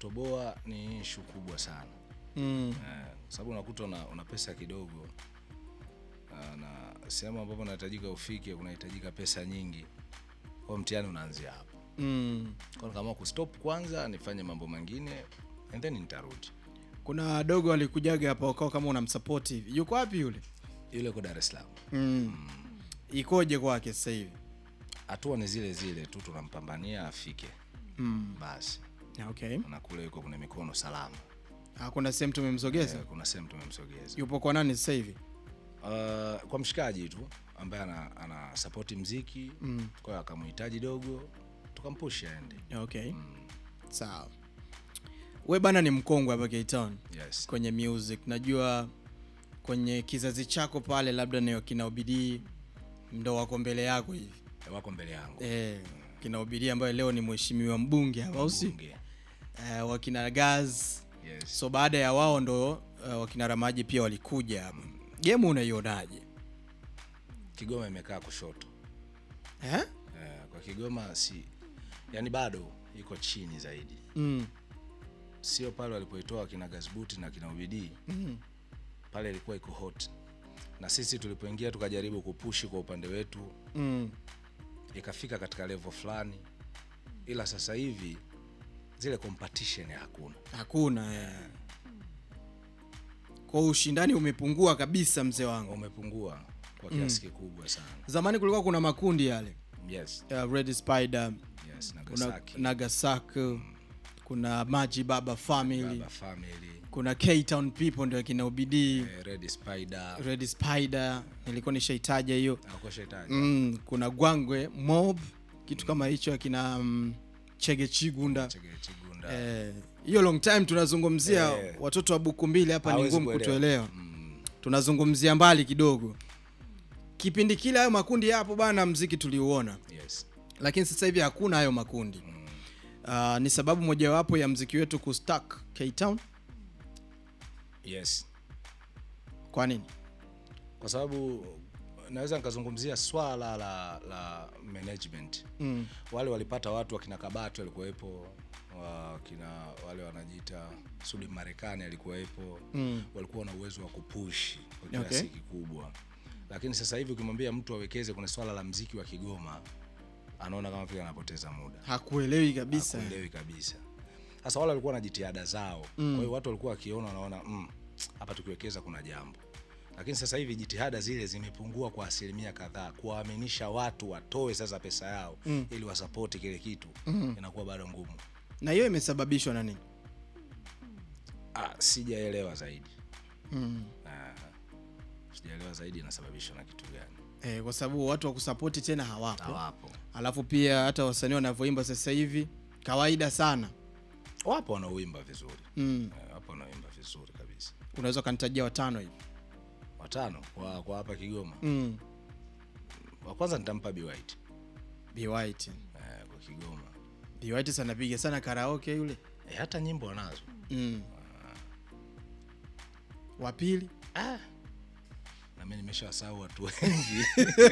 kutoboa ni ishu kubwa sana mm. Eh, kwa sababu unakuta una, una pesa kidogo Ah, na sehemu ambapo unahitajika ufike kunahitajika pesa nyingi kwa mtihani unaanzia hapo Mm. kwa nikaamua kustop kwanza nifanye mambo mengine and then nitarudi kuna dogo alikujaga hapa ukawa kama unamsapoti hivi yuko wapi yule yule uko dar es salaam mm. ikoje kwake sasa hivi hatua ni zile zile tu tunampambania afike mm. basi okay na kule yuko kuna mikono salama Ah, kuna sehemu tumemsogeza Eh, kuna sehemu tumemsogeza yupo kwa nani sasa hivi uh, kwa mshikaji tu ambaye ana, ana sapoti mziki mm. kwa hiyo akamhitaji dogo tukampush aende okay sawa we bana ni mkongwe hapa K-Town yes kwenye music najua kwenye kizazi chako pale labda ni kina ubidii ndo wako mbele yako hivi wako mbele yangu eh, kina ubidii ambaye leo ni mheshimiwa mbunge hapa au si Bunge. eh, wakina gaz yes so baada ya wao ndo uh, wakina ramaji pia walikuja hapa gemu unaionaje kigoma imekaa kushoto eh? eh, kwa kigoma si yani bado iko chini zaidi mm. sio pale walipoitoa kina gazbuti na kina ubidii Mm. pale ilikuwa iko hot na sisi tulipoingia tukajaribu kupushi kwa upande wetu Mm. ikafika katika level fulani ila sasa hivi zile competition hakuna hakuna eh. kwa ushindani umepungua kabisa mzee wangu umepungua kwa kiasi kikubwa sana zamani kulikuwa kuna makundi yale yes uh, red spider yes kuna nagasaki nagasaki kuna maji baba family baba family kuna K-Town people ndio akina ubidii eh, red spider red spider nilikuwa nishaitaja hiyo akoshetaji mm, kuna gwangwe mob kitu kama hicho akina um, chege chigunda chege chigunda Eh, hiyo long time tunazungumzia Eh. watoto wa buku mbili hapa ni Hawezi ngumu kuelewa. kutuelewa mm, tunazungumzia mbali kidogo kipindi kile hayo makundi yapo bana mziki tuliuona yes lakini sasa hivi hakuna hayo makundi uh, ni sababu mojawapo ya mziki wetu kustak K-Town yes kwa nini kwa sababu naweza nikazungumzia swala la la management mm. wale walipata watu wakina kabati walikuwepo wakina wale wanajiita sudi marekani alikuwepo Mm. walikuwa na uwezo wa kupush kwa kiasi Okay. kikubwa lakini sasa hivi ukimwambia mtu awekeze kwenye swala la mziki wa kigoma anaona kama vile anapoteza muda hakuelewi kabisa hakuelewi kabisa sasa wale walikuwa na jitihada zao mm. kwa hiyo watu walikuwa wakiona wanaona "Mm, hapa tukiwekeza kuna jambo lakini sasa hivi jitihada zile zimepungua kwa asilimia kadhaa kuwaaminisha watu watoe sasa pesa yao mm. ili wasapoti kile kitu mm. inakuwa bado ngumu na hiyo imesababishwa na nini ah, sijaelewa zaidi mm. ah, sijaelewa zaidi inasababishwa na kitu gani eh, kwa sababu watu wa kusapoti tena hawapo hawapo alafu pia hata wasanii wanavyoimba sasa hivi kawaida sana wapo wanaoimba vizuri mm. Eh, wapo wanaoimba vizuri kabisa unaweza ukanitajia watano hivi watano kwa kwa hapa kigoma mm. wa kwanza nitampa Be White Be White. eh, kwa kigoma Be White sana piga sana karaoke yule e, hata nyimbo wanazo mm. wa pili ah. na mi nimeshawasahau watu wengi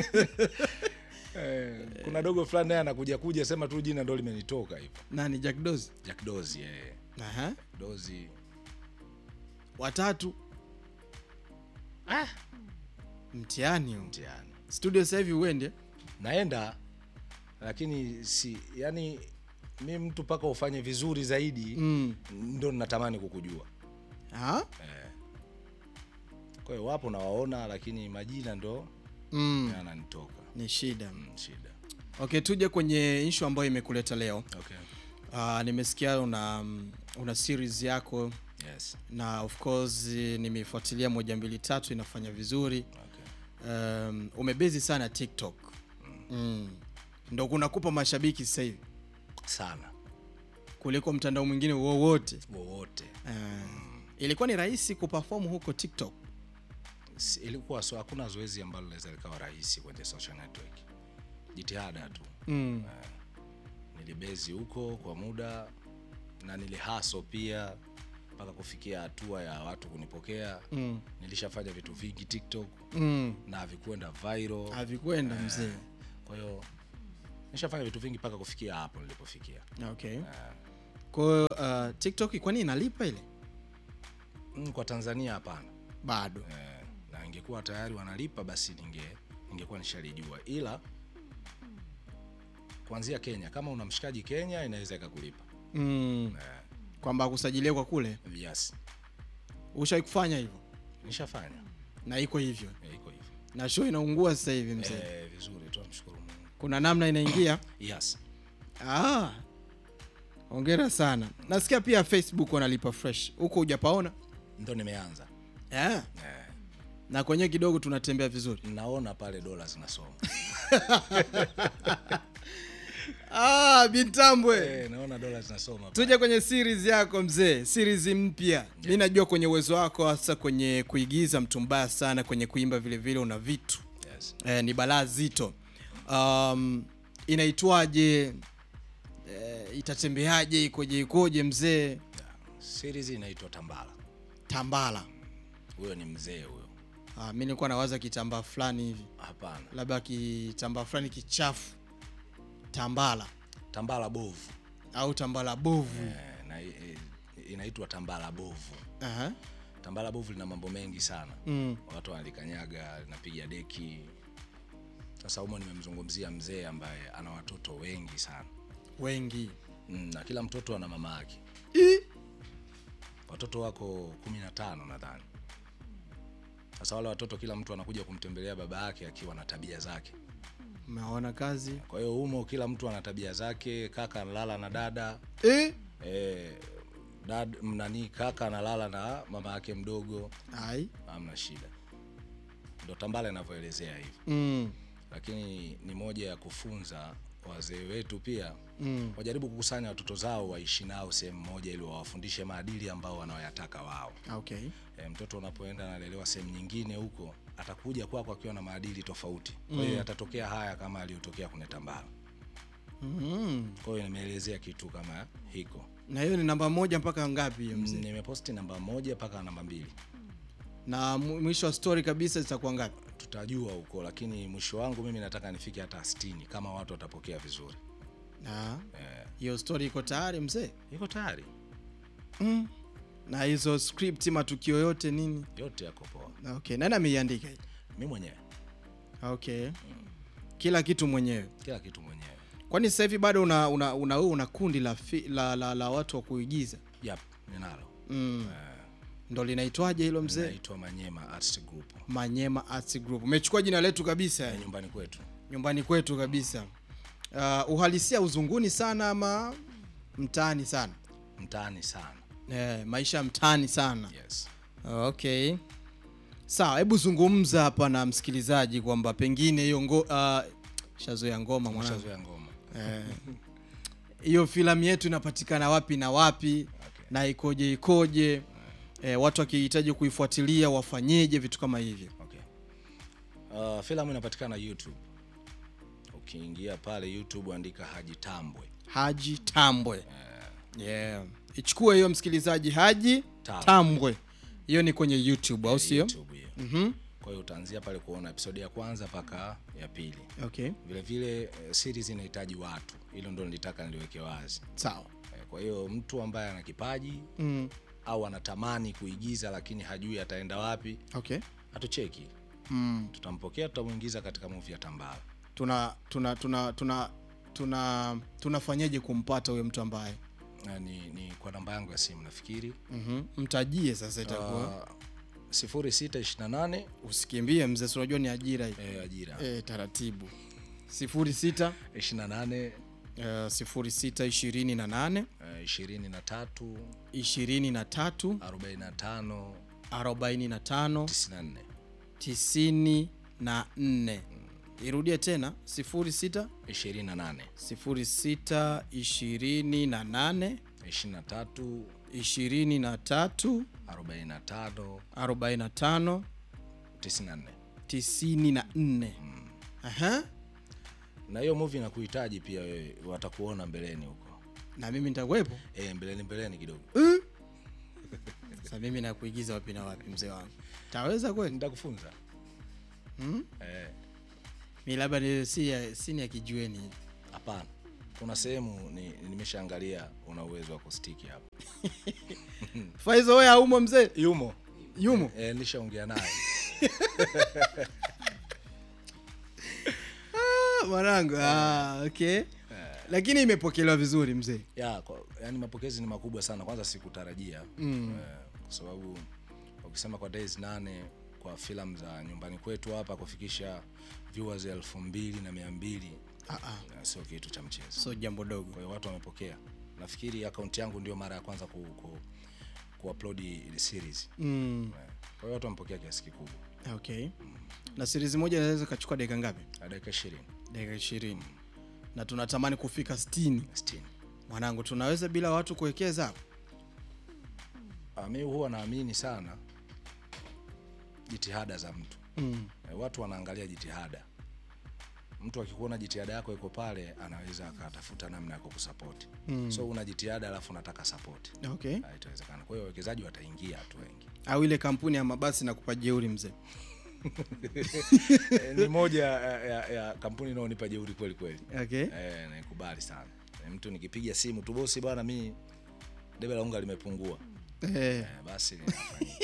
eh, kuna dogo fulani naye anakuja kuja sema tu jina ndo limenitoka hivyo nani Jack Dozi jack dozi eh. Aha. dozi watatu ah. mtihani huu. mtihani studio sasa hivi uende naenda lakini si yani mi mtu mpaka ufanye vizuri zaidi mm. ndo natamani kukujua Ha? kwa hiyo wapo nawaona lakini majina ndo Mm. yananitoka ni shida mm, shida okay tuje kwenye ishu ambayo imekuleta leo okay. uh, nimesikia una mm, una series yako yes. na of course nimefuatilia moja mbili tatu inafanya vizuri okay. um, umebezi sana tiktok mm. ndo kunakupa mashabiki sasa hivi sana kuliko mtandao mwingine wowote wowote uh, ilikuwa ni rahisi kuperform huko tiktok Si- ilikuwa so hakuna zoezi ambalo linaweza likawa rahisi kwenye social network jitihada tu mm. nilibezi huko kwa muda na nilihaso pia mpaka kufikia hatua ya watu kunipokea Mm. nilishafanya vitu vingi tiktok Mm. na havikwenda viral havikwenda mzee kwa hiyo nishafanya vitu vingi mpaka kufikia hapo nilipofikia okay kwa hiyo uh, tiktok kwani inalipa ile mm, kwa tanzania hapana bado eh, na ingekuwa tayari wanalipa basi ninge ningekuwa nishalijua ila kuanzia kenya kama una mshikaji kenya inaweza ikakulipa mm. eh, kwamba akusajilia kwa kule yes ushawai kufanya hivyo nishafanya na iko hivyo eh, iko hivyo na show inaungua sasa hivi mzee eh, vizuri tunamshukuru mungu kuna namna inaingia yes ah. ongera sana nasikia pia facebook wanalipa fresh huko hujapaona ndo nimeanza yeah. eh, na kwenyewe kidogo tunatembea vizuri naona pale dola zinasoma ah, bintambwe eh, naona dola zinasoma pale. tuje kwenye series yako mzee series mpya mi najua kwenye uwezo wako hasa kwenye kuigiza mtu mbaya sana kwenye kuimba vile vile una vitu yes. eh, ni balaa zito um, inaitwaje eh, itatembeaje ikoje ikoje mzee yeah. series inaitwa tambala tambala huyo ni mzee huyo ah, mi nilikuwa nawaza kitambaa fulani hivi hapana labda kitambaa fulani kichafu tambala tambala bovu au tambala bovu eh, na, eh, inaitwa tambala bovu Aha. tambala bovu lina mambo mengi sana Mm. watu wanalikanyaga linapiga deki sasa humo nimemzungumzia mzee ambaye ana watoto wengi sana wengi mm, na kila mtoto ana mama yake watoto wako kumi na tano nadhani sasa wale watoto kila mtu anakuja kumtembelea baba yake akiwa na tabia zake umeona kazi kwa hiyo humo kila mtu ana tabia zake kaka analala na dada eh? e, dad, nani kaka analala na mama yake mdogo ai hamna shida ndo tambala inavyoelezea hivyo mm. lakini ni moja ya kufunza wazee wetu pia Mm. wajaribu kukusanya watoto zao waishi nao sehemu moja ili wawafundishe maadili ambao wanaoyataka wao okay e, mtoto unapoenda analelewa sehemu nyingine huko atakuja kwako akiwa na maadili tofauti kwa hiyo yatatokea haya kama aliyotokea kwenye tambala mm. kwa hiyo nimeelezea kitu kama hiko na hiyo ni namba moja mpaka ngapi hiyo mzee nimeposti namba moja mpaka namba mbili na mu- mwisho wa story kabisa zitakuwa ngapi tutajua huko lakini mwisho wangu mimi nataka nifike hata 60 kama watu watapokea vizuri na eh, hiyo story iko tayari mzee iko tayari mm. na hizo script matukio yote nini yote yako poa Na okay nani ameiandika hii? mi mwenyewe okay kila kitu mwenyewe kila kitu mwenyewe kwani sasa hivi bado una una, una, una kundi la, fi, la, la, la watu wa kuigiza yap ninalo mm. ndo linaitwaje hilo mzee naitwa manyema arts group manyema arts group umechukua jina letu kabisa ya yani. nyumbani kwetu nyumbani kwetu kabisa uh, uhalisia uzunguni sana ama mtaani sana mtaani sana eh, maisha ya mtaani sana yes okay sawa hebu zungumza hapa na msikilizaji kwamba pengine hiyo ngo uh, shazoya ngoma mwanangu shazoya ngoma Eh, hiyo filamu yetu inapatikana wapi na wapi Okay. na ikoje ikoje eh, watu wakihitaji kuifuatilia wafanyeje vitu kama hivyo okay uh, filamu inapatikana youtube ukiingia pale youtube andika haji tambwe haji tambwe yeah. ichukue hiyo msikilizaji haji Tambwe. tambwe hiyo ni kwenye youtube au sio youtube hiyo Mhm. kwa hiyo utaanzia pale kuona episodi ya kwanza mpaka ya pili okay vile vile eh, series inahitaji watu hilo ndo nilitaka niliweke wazi sawa Eh, kwa hiyo mtu ambaye ana kipaji mm. au anatamani kuigiza lakini hajui ataenda wapi okay atucheki mm. tutampokea tutamwingiza katika movie ya tambala tuna tuna tuna tuna tuna tunafanyaje kumpata huyo mtu ambaye Na ni, ni kwa namba yangu ya simu nafikiri mm mtajie sasa itakuwa uh, 0628 usikimbie mzee si unajua ni ajira hii eh, ajira e, taratibu sifuri sita 28 uh, sifuri sita ishirini na nane eh, 23 ishirini na tatu 45 arobaini na tano 94 tisini na nne irudie tena sifuri sita 28 sifuri sita ishirini na nane 23 ishirini na tatu 45 arobaini na tano 94 tisini na nne Aha. na hiyo movie inakuhitaji pia wewe watakuona mbeleni huko na mimi nitakuwepo e, mbeleni mbeleni kidogo sasa mimi nakuigiza wapi na wapi mzee wangu taweza kweli nitakufunza Hmm? Eh, mi labda ni si ya, si ni ya kijueni hapana kuna sehemu ni, nimeshaangalia una uwezo wa kustiki hapo Faizo wewe haumo mzee? yumo Yumo. e, nilishaongea naye Ah, Mwanangu. Ah, okay. Lakini imepokelewa vizuri mzee. ya kwa, yani mapokezi ni makubwa sana kwanza sikutarajia mm. eh, kwa sababu ukisema kwa days nane kwa filamu za nyumbani kwetu hapa kufikisha viewers elfu mbili na mia mbili Ah, ah. eh, sio kitu cha mchezo So jambo dogo. kwa hiyo watu wamepokea nafikiri akaunti yangu ndio mara ya kwanza ku, ku, kuupload ile series Mm. Eh, kwa hiyo watu wamepokea kiasi kikubwa Okay. Na series moja inaweza ikachukua dakika ngapi? na dakika ishirini Dakika 20. Na tunatamani kufika 60. sitini Mwanangu, tunaweza bila watu kuwekeza hapo? Ah, mi huwa naamini sana jitihada za mtu Mm. Eh, watu wanaangalia jitihada mtu akikuona jitihada yako iko pale anaweza akatafuta namna ya kukusapoti mm. so una jitihada alafu unataka sapoti Okay. itawezekana kwa hiyo wawekezaji wataingia tu wengi Au ile kampuni ya mabasi na kupa jeuri mzee. Eh, ni moja ya, ya, ya kampuni inaonipa jeuri kweli kweli Okay. eh, naikubali sana eh, mtu nikipiga simu tu bosi bwana mi debe la unga limepungua Eh. eh, basi linafanyika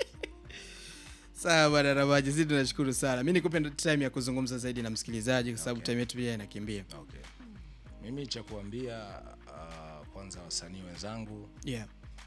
Sawa bwana Rabaji, sisi tunashukuru sana. Mimi nikupe time ya kuzungumza zaidi na msikilizaji kwa sababu Okay. time yetu pia inakimbia. okay. mimi cha kuambia uh, kwanza wasanii wenzangu Yeah.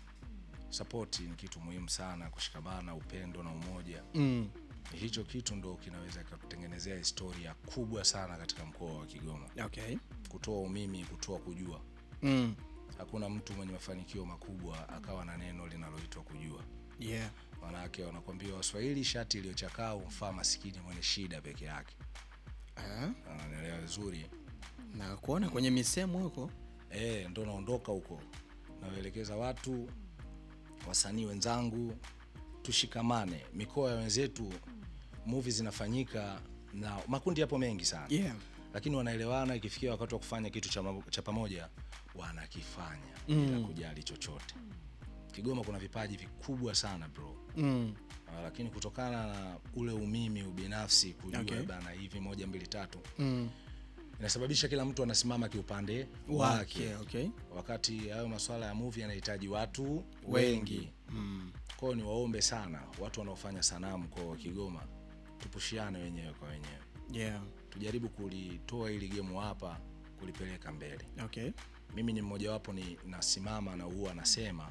sapoti ni kitu muhimu sana kushikamana upendo na umoja Mm. hicho kitu ndo kinaweza kikutengenezea historia kubwa sana katika mkoa wa kigoma Okay. kutoa umimi kutoa kujua Mm. hakuna mtu mwenye mafanikio makubwa akawa na neno linaloitwa kujua Yeah. manake wanakwambia waswahili shati iliyochakaa humfaa masikini mwenye shida peke yake Ah, ananielewa vizuri na kuona kwenye misemo huko. e, ndo naondoka huko nawaelekeza watu wasanii wenzangu tushikamane mikoa ya wenzetu muvi zinafanyika na makundi yapo mengi sana Yeah. lakini wanaelewana ikifikia wakati wa kufanya kitu cha, ma- cha pamoja wanakifanya bila kujali chochote kigoma kuna vipaji vikubwa sana bro Mm. Ah, lakini kutokana na ule umimi ubinafsi kujua Okay. bana hivi moja mbili tatu Mm. inasababisha kila mtu anasimama kiupande wake Wake, okay. wakati hayo maswala ya movie yanahitaji watu wengi Mm. kwao ni waombe sana watu wanaofanya sanaa mkoa wa kigoma tupushiane wenyewe kwa wenyewe Yeah. tujaribu kulitoa hili gemu hapa kulipeleka mbele Okay. mimi ni mmojawapo ni nasimama na huwa nasema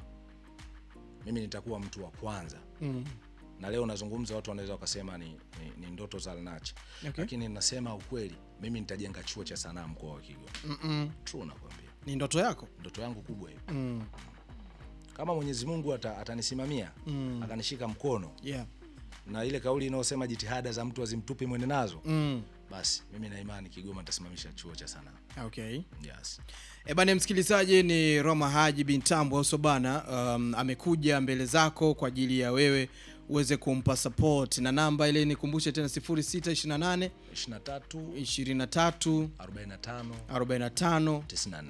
mimi nitakuwa mtu wa kwanza Mm. na leo nazungumza watu wanaweza wakasema ni, ni, ni ndoto za Alnacha Okay. lakini nasema ukweli mimi nitajenga chuo cha sanaa mkoa wa Kigoma Mm-mm. true nakwambia Ni ndoto yako? ndoto yangu kubwa hiyo Mm. kama Mwenyezi Mungu ata, atanisimamia Mm. akanishika mkono Yeah. na ile kauli inayosema jitihada za mtu azimtupi mwende nazo Mm. basi mimi na imani Kigoma nitasimamisha chuo cha sanaa Okay. yes. E bana, msikilizaji, ni Roma Haji bin Tambo Oso bana, um, amekuja mbele zako kwa ajili ya wewe uweze kumpa support, na namba ile nikumbushe tena 0628 23 23 45 45 94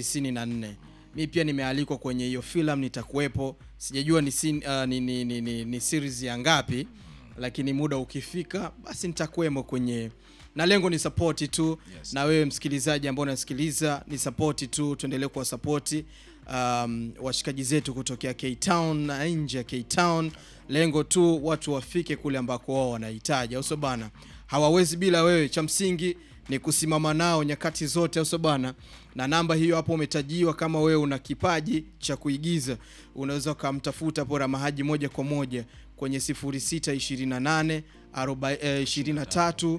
94 mi pia nimealikwa kwenye hiyo filamu nitakuwepo sijajua ni, sin, uh, ni, ni, ni, ni, ni series ya ngapi lakini muda ukifika basi nitakuwemo kwenye na lengo ni sapoti tu Yes. na wewe msikilizaji ambao unasikiliza ni sapoti tu tuendelee kuwa sapoti um, washikaji zetu kutokea K-Town na nje ya K-Town lengo tu watu wafike kule ambako wao wanahitaji au sio bana hawawezi bila wewe cha msingi ni kusimama nao nyakati zote au sio bana na namba hiyo hapo umetajiwa kama wewe una kipaji cha kuigiza unaweza ukamtafuta hapo Ramahaji moja kwa moja kwenye 0628 aroba- eh, 23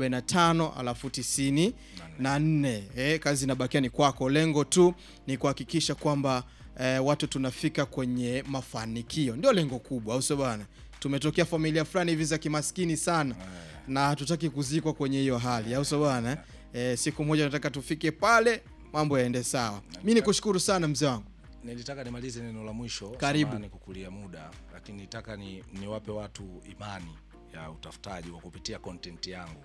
45 alafu 90 na nne eh, kazi inabakia ni kwako lengo tu ni kuhakikisha kwamba eh, watu tunafika kwenye mafanikio ndio lengo kubwa au sio bana tumetokea familia fulani hivi za kimaskini sana na hatutaki kuzikwa kwenye hiyo hali au sio bana eh, siku moja nataka tufike pale mambo yaende sawa mi nikushukuru sana mzee wangu nilitaka nimalize neno la mwisho Karibu. samahani kukulia muda lakini nitaka ni niwape watu imani ya utafutaji wa kupitia content yangu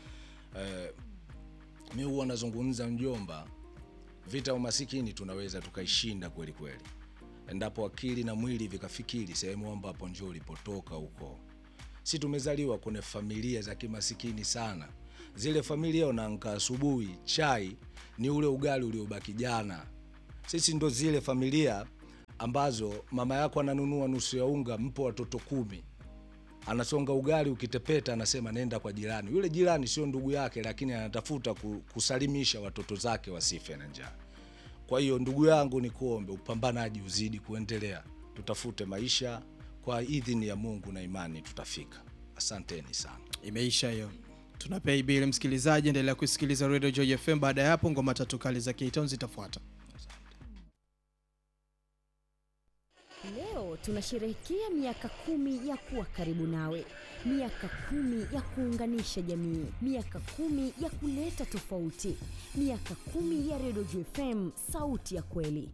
eh, mi huwa nazungumza mjomba vita ya umasikini tunaweza tukaishinda kweli kweli endapo akili na mwili vikafikiri sehemu ambapo njo ulipotoka huko si tumezaliwa kwenye familia za kimasikini sana zile familia unaamka asubuhi, chai ni ule ugali uliobaki jana. Sisi ndo zile familia ambazo mama yako ananunua nusu ya unga, mpo watoto kumi, anasonga ugali, ukitepeta anasema nenda kwa jirani. Yule jirani sio ndugu yake, lakini anatafuta ku- kusalimisha watoto zake wasife na njaa. Kwa hiyo ndugu yangu, ni kuombe upambanaji uzidi kuendelea, tutafute maisha kwa idhini ya Mungu na imani tutafika. Asanteni sana. Imeisha hiyo. Tuna pay bill msikilizaji, endelea kusikiliza Radio Joy FM. Baada ya hapo ngoma tatu kali za K-Town zitafuata. Leo tunasherehekea miaka kumi ya kuwa karibu nawe, miaka kumi ya kuunganisha jamii, miaka kumi ya kuleta tofauti, miaka kumi ya Redio Juu FM, sauti ya kweli.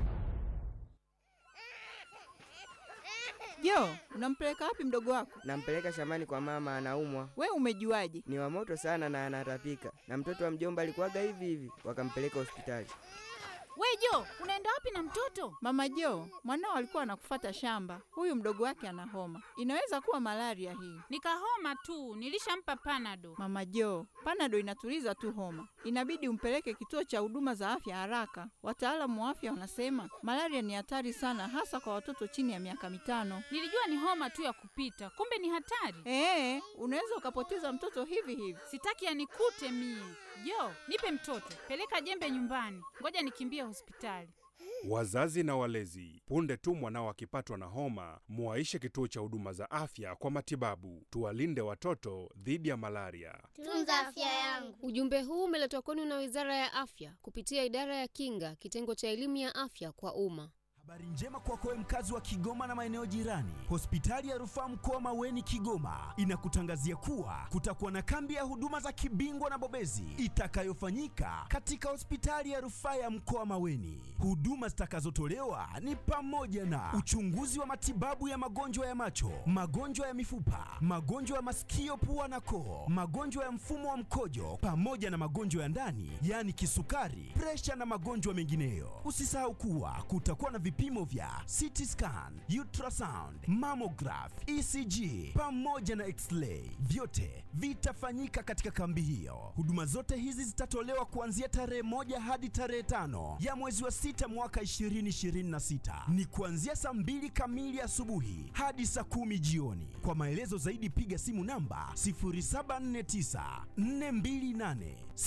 Jo, unampeleka wapi mdogo wako? Nampeleka shambani kwa mama, anaumwa. We umejuaje? Ni wa moto sana na anatapika, na mtoto wa mjomba alikuwaga hivi hivi, wakampeleka hospitali. We Jo, unaenda wapi na mtoto? Mama Jo, mwanao alikuwa anakufata shamba. Huyu mdogo wake ana homa, inaweza kuwa malaria hii. Nikahoma tu, nilishampa panado. Mama Jo, panado inatuliza tu homa, inabidi umpeleke kituo cha huduma za afya haraka. Wataalamu wa afya wanasema malaria ni hatari sana, hasa kwa watoto chini ya miaka mitano. Nilijua ni homa tu ya kupita, kumbe ni hatari. Ee, unaweza ukapoteza mtoto hivi hivi. Sitaki anikute mie. Jo, nipe mtoto, peleka jembe nyumbani, ngoja nikimbie hospitali. Wazazi na walezi, punde tu mwanao akipatwa na homa, muwaishe kituo cha huduma za afya kwa matibabu. Tuwalinde watoto dhidi ya malaria. Tunza afya yangu. Ujumbe huu umeletwa kwenu na Wizara ya Afya kupitia Idara ya Kinga, kitengo cha elimu ya afya kwa umma. Habari njema kwako wewe mkazi wa Kigoma na maeneo jirani. Hospitali ya Rufaa Mkoa Maweni Kigoma inakutangazia kuwa kutakuwa na kambi ya huduma za kibingwa na bobezi itakayofanyika katika hospitali ya Rufaa ya Mkoa Maweni. Huduma zitakazotolewa ni pamoja na uchunguzi wa matibabu ya magonjwa ya macho, magonjwa ya mifupa, magonjwa ya masikio, pua na koo, magonjwa ya mfumo wa mkojo pamoja na magonjwa ya ndani, yaani kisukari, presha na magonjwa mengineyo. Usisahau kuwa kutakuwa na vipimo vya CT scan, ultrasound, mammograph, ECG pamoja na x-ray. Vyote vitafanyika katika kambi hiyo. Huduma zote hizi zitatolewa kuanzia tarehe moja hadi tarehe tano ya mwezi wa sita mwaka 2026. Ni kuanzia saa mbili kamili asubuhi hadi saa kumi jioni. Kwa maelezo zaidi piga simu namba 0749 428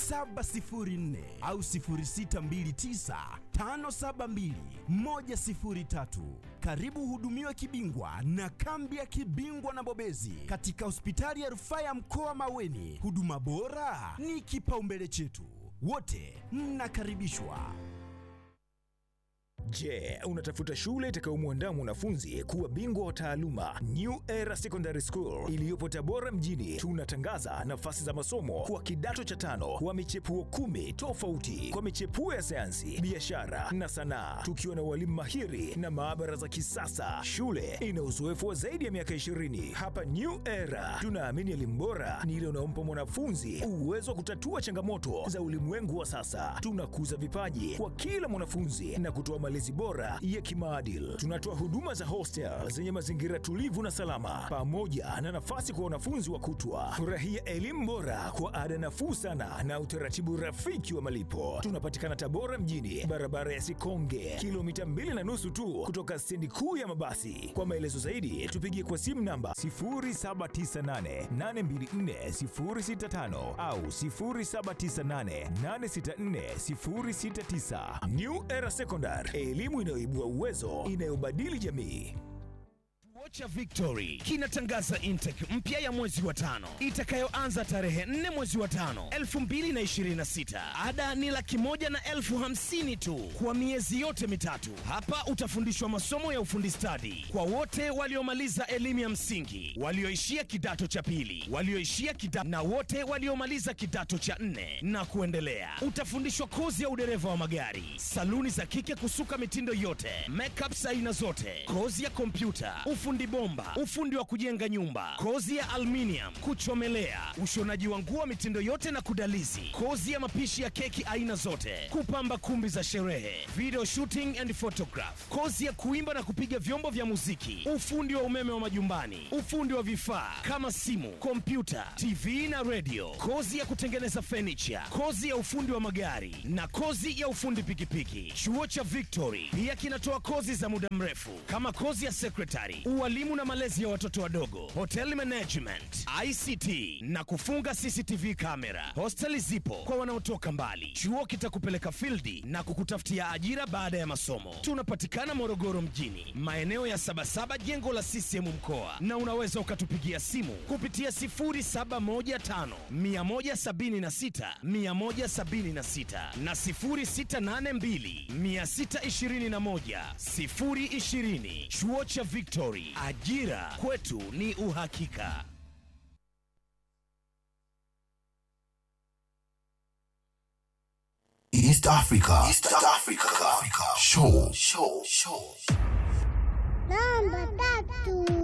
704 au 0629 572 103. Karibu hudumiwe kibingwa na kambi ya kibingwa na bobezi katika hospitali ya rufaa ya mkoa Maweni. Huduma bora ni kipaumbele chetu, wote mnakaribishwa. Je, unatafuta shule itakayomwandaa mwanafunzi kuwa bingwa wa taaluma? New Era Secondary School iliyopo Tabora mjini, tunatangaza nafasi za masomo kwa kidato cha tano wa michepuo kumi tofauti kwa michepuo ya sayansi, biashara na sanaa, tukiwa na walimu mahiri na maabara za kisasa. Shule ina uzoefu wa zaidi ya miaka 20. Hapa New Era tunaamini elimu bora ni ile unaompa mwanafunzi uwezo wa kutatua changamoto za ulimwengu wa sasa. Tunakuza vipaji kwa kila mwanafunzi na kutoa malezi bora ya kimaadili. Tunatoa huduma za hostel zenye mazingira tulivu na salama, pamoja na nafasi kwa wanafunzi wa kutwa. Furahia elimu bora kwa ada nafuu sana na utaratibu rafiki wa malipo. Tunapatikana Tabora mjini, barabara ya Sikonge, kilomita mbili na nusu tu kutoka stendi kuu ya mabasi. Kwa maelezo zaidi, tupigie kwa simu namba 0798824065 au 0798864069. New Era Secondary, elimu inayoibua uwezo, inayobadili jamii. Chuo cha Victory kinatangaza intake mpya ya mwezi wa tano itakayoanza tarehe 4 mwezi wa tano 2026. Ada ni laki moja na elfu hamsini tu kwa miezi yote mitatu. Hapa utafundishwa masomo ya ufundi stadi kwa wote waliomaliza elimu ya msingi, walioishia kidato cha pili, walioishia kidato na wote waliomaliza kidato cha nne na kuendelea. Utafundishwa kozi ya udereva wa magari, saluni za kike kusuka mitindo yote, makeup aina zote, kozi ya kompyuta, ufundi ufundi bomba, ufundi wa kujenga nyumba, kozi ya aluminium, kuchomelea, ushonaji wa nguo mitindo yote na kudalizi, kozi ya mapishi ya keki aina zote, kupamba kumbi za sherehe, video shooting and photograph, kozi ya kuimba na kupiga vyombo vya muziki, ufundi wa umeme wa majumbani, ufundi wa vifaa kama simu, kompyuta, TV na radio, kozi ya kutengeneza furniture, kozi ya ufundi wa magari na kozi ya ufundi pikipiki. Chuo cha Victory pia kinatoa kozi za muda mrefu kama kozi ya secretary, ualimu na malezi ya watoto wadogo, hotel management, ICT na kufunga CCTV kamera. Hosteli zipo kwa wanaotoka mbali. Chuo kitakupeleka fildi na kukutafutia ajira baada ya masomo. Tunapatikana Morogoro mjini, maeneo ya Sabasaba, jengo la CCM mkoa, na unaweza ukatupigia simu kupitia 0715 176 176 na 0682 621 020. Chuo cha Victory, ajira kwetu ni uhakika. East Africa. East Africa. Show. Show. Show. Namba tatu.